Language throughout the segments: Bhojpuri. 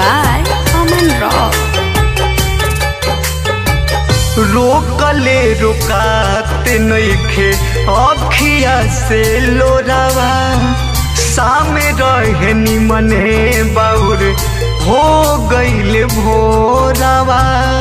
by Aman Rock. रोकले रोकात नइखे अखिया से लोरावा सामे रहे निमने बाउर हो गइल भोरावा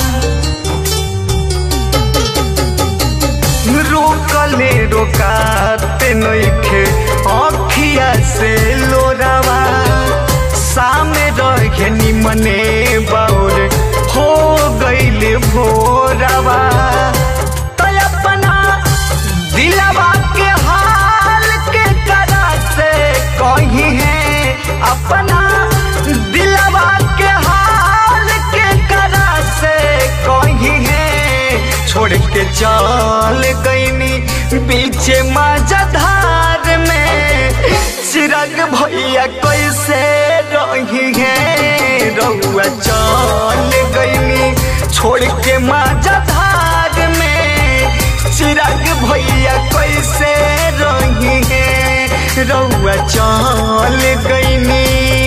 रोकले रोकात नइखे अखिया से लोरावा सामे रहे निमने बाउर हो गइल भोरावा तो अपना दिलवा के हाल के करा से कही है अपना दिलवा के हाल के करा से कही है छोड़ के चल गईनी पीछे मजधार में चिरग भैया कैसे रही है रउआ चल गईनी छोड़ के मजधार में चिरग भैया कैसे रही है रउआ चल गईनी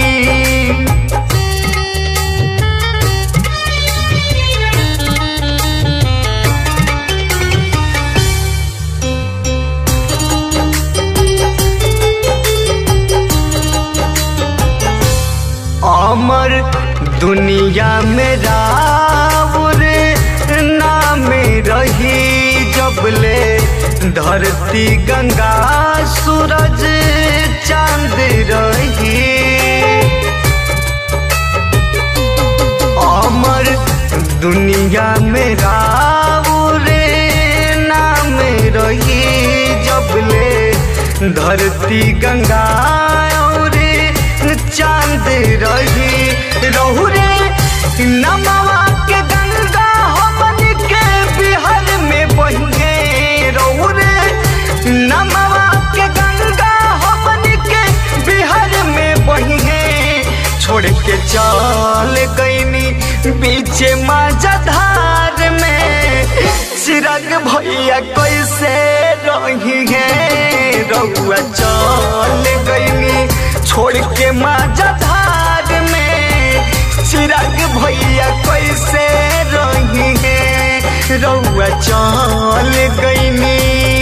अमर दुनिया में राउर नाम रही जबले धरती गंगा सूरज चांद रही अमर दुनिया में राउर नाम रही जबले धरती गंगा और चांद रही रहू रे नमवा के गंगा हो बन के बिहार में बहिए रहू रे नमवा के गंगा हो बन के बिहार में बहिए छोड़ के चल गईनी पीछे मजधार में चिरग भैया कैसे रही है रउआ चल गईनी छोड़ के मजधार में चिरग भैया कैसे रही है रउआ चल गईनी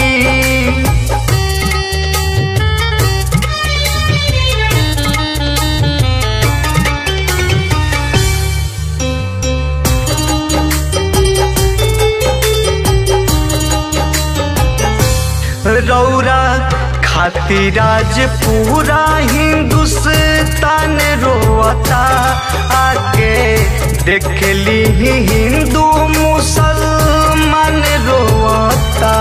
रौरा खातिर आज पूरा हिंदुस्तान रोता आके देख ली हिंदू मुसलमान रोता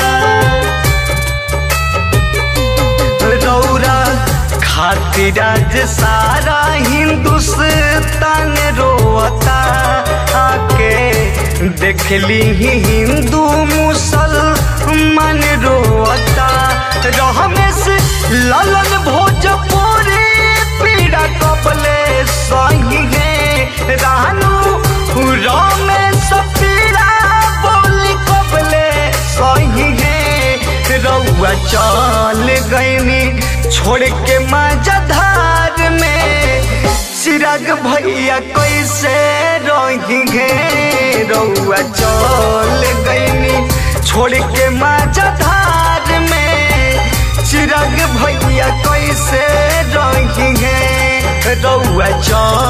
रौरा खातिर आज सारा हिंदुस्तान रोता आके देख ली हिंदू मुसलमान रोता रमेश ललन भोजपुरी पीड़ा कबले सही है रानू रमेश पीड़ा बोली कबले सही है रउआ चल गईनी छोड़ के मजधार में चिराग भैया कैसे रही है रउआ चल गईनी छोड़ के मजधार में चिराग भैया कैसे रही है रउआ चल